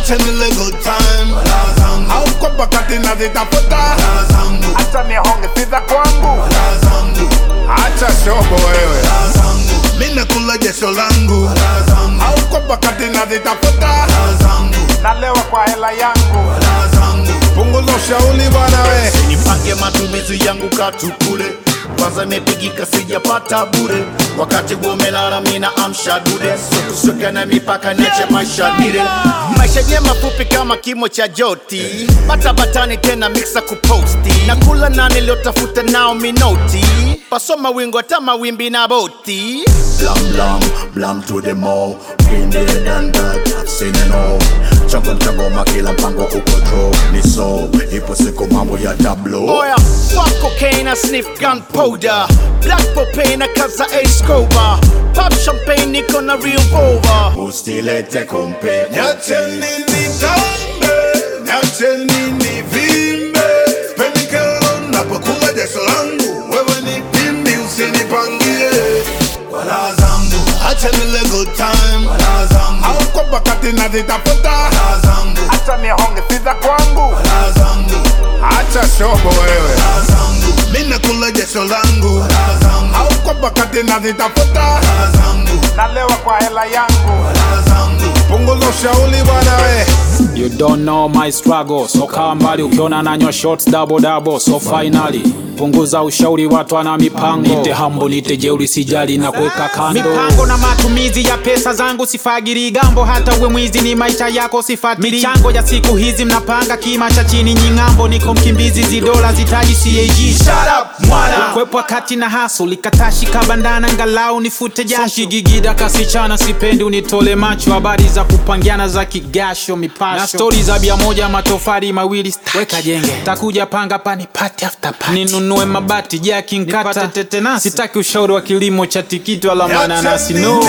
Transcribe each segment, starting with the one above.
acha nile good time wala zangu au kwa wakati nazitafuta wala zangu acha nihonge siza kwangu wala zangu acha shobo wewe wala zangu mimi nakula jasho langu wala zangu au kwa wakati nazitafuta wala zangu nalewa kwa hela yangu wala zangu punguza ushauri bwana we nipange matumizi yangu katukule kwanza imepigika sijapata bure wakati bumelala mina amsha dude sokusoka na mipaka niache maisha dire maisha nye mafupi kama kimo cha joti bata batani tena mixa kuposti na kula nani liotafuta nao minoti pasoma wingo hata mawimbi na boti blam blam blam to the mall been there done that I've seen it all chango mchangoma kila mpango uko draw ni so ipo siku mambo ya tablo oya fuck cocaine I sniff gunpowder black propane kaza ace cover pop champagne niko na revolver ustilete kompe Niacheni nitambe, niacheni nivimbe, sipendi kero napokula jasho langu, wewe ni pimbi usinipangie wala zangu, acha nile good time wala zangu, au kwa wakati nazitafuta wala zangu, acha nihonge siza kwangu wala zangu, acha shobo wewe wala zangu, mimi nakula jasho langu wala zangu, au kwa wakati nazitafuta wala zangu, nalewa kwa hela yangu wala zangu, punguza ushauri bwana we You don't know my struggle, so kaa mbali ukiona nanywa shots double double, so finally punguza ushauri, watu ana mipango. Nite hambo nite jeuri, sijali na kuweka kando. mipango na matumizi ya pesa zangu sifagiri gambo hata uwe mwizi ni maisha yako sifati michango ya siku hizi mnapanga kima cha chini nying'ambo niko mkimbizi zidola zitaji cag kwepwa kati na haso likatashi kabandana ngalau nifute jasho kigigida kasichana, sipendi unitole macho, habari za kupangiana za kigasho mipasho na stori za bia moja matofari mawili weka jenge, takuja panga pani pati after pati, ninunue mabati jaki nkata tetenasi, sitaki ushauri wa kilimo cha tikiti wala mananasi no.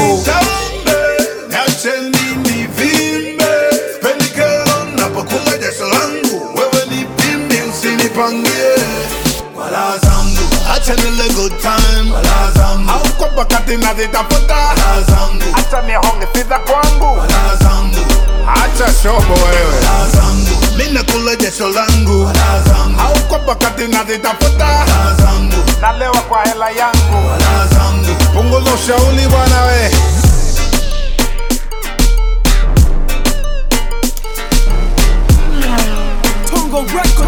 Niacheni nivimbe, sipendi kero napokula jasho langu, wewe ni pimbi usinipangie wala zangu, acha nile good time wala zangu, au kwa wakati nazitafuta wala zangu, acha nihonge siza kwangu wala zangu, acha shobo wewe wala zangu, mimi nakula jasho langu wala zangu, au kwa wakati nazitafuta wala zangu, nalewa kwa hela yangu wala zangu, punguza ushauri bwana we Tongo Records.